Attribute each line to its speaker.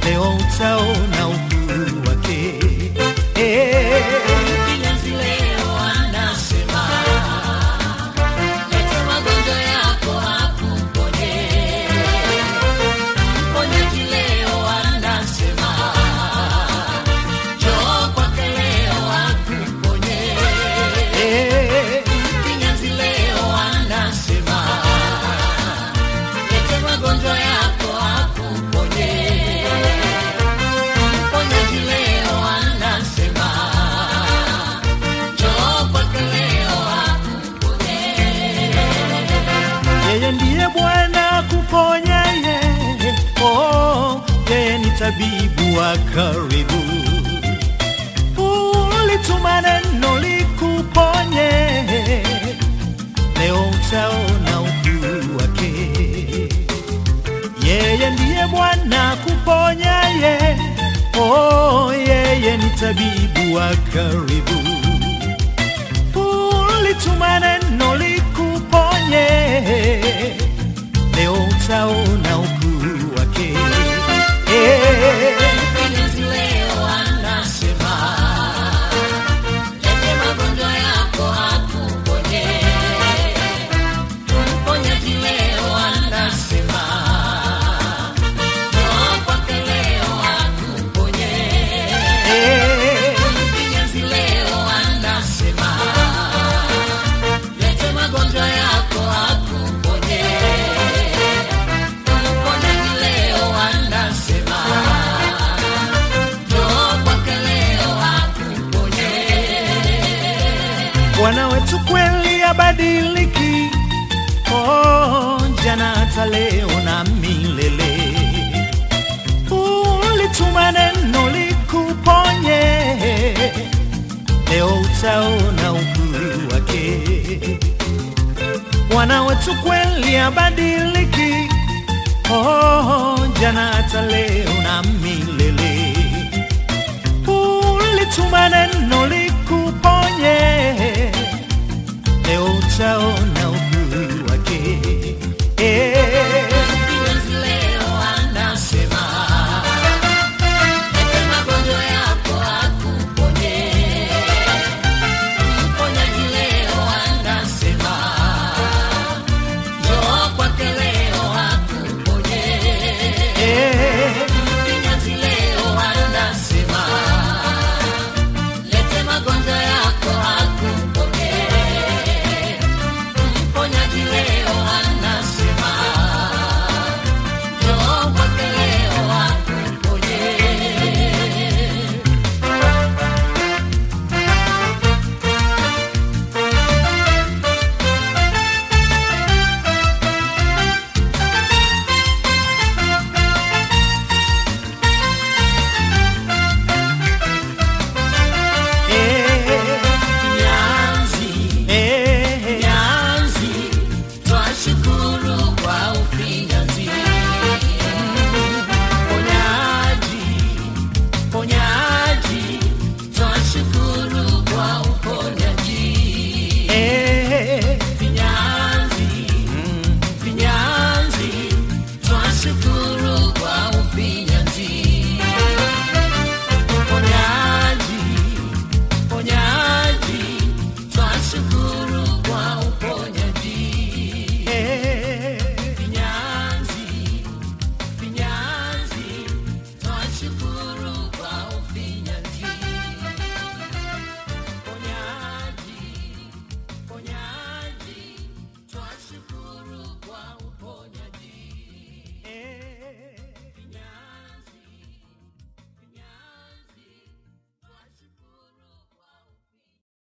Speaker 1: leo utaona ukuu wake. Eh,
Speaker 2: Mfinyanzi leo anasema, leta magonjwa yako akuponye. Mponyaji leo anasema, njoo kwake leo akuponye.
Speaker 1: eh,
Speaker 2: Mfinyanzi leo anasema, leta magonjwa yako akuponye. Mponyaji leo anasema, njoo kwake leo akuponye.
Speaker 1: yeye ndiye Bwana kuponyaye. Oh, yeye ni tabibu wa karibu. Ulituma neno likuponye, leo utaona ukuu wake. Yeye ndiye Bwana kuponyaye. Oh, yeye ni tabibu wa karibu. Ulituma neno likuponye, leo utaona ukuu wake. Eh,
Speaker 2: Mfinyanzi leo anasema, lete magonjwa yako akuponye. Mponyaji leo anasema, njoo kwake leo akuponye.
Speaker 1: eh,
Speaker 2: Mfinyanzi leo anasema, lete magonjwa yako akuponye. Mponyaji leo anasema, njoo kwake leo akuponye.
Speaker 1: Bwana wetu kweli abadiliki, oh, jana hata leo na milele. Ulituma neno likuponye, leo utaona ukuu wake. Bwana wetu kweli abadiliki, oh, jana hata leo na milele.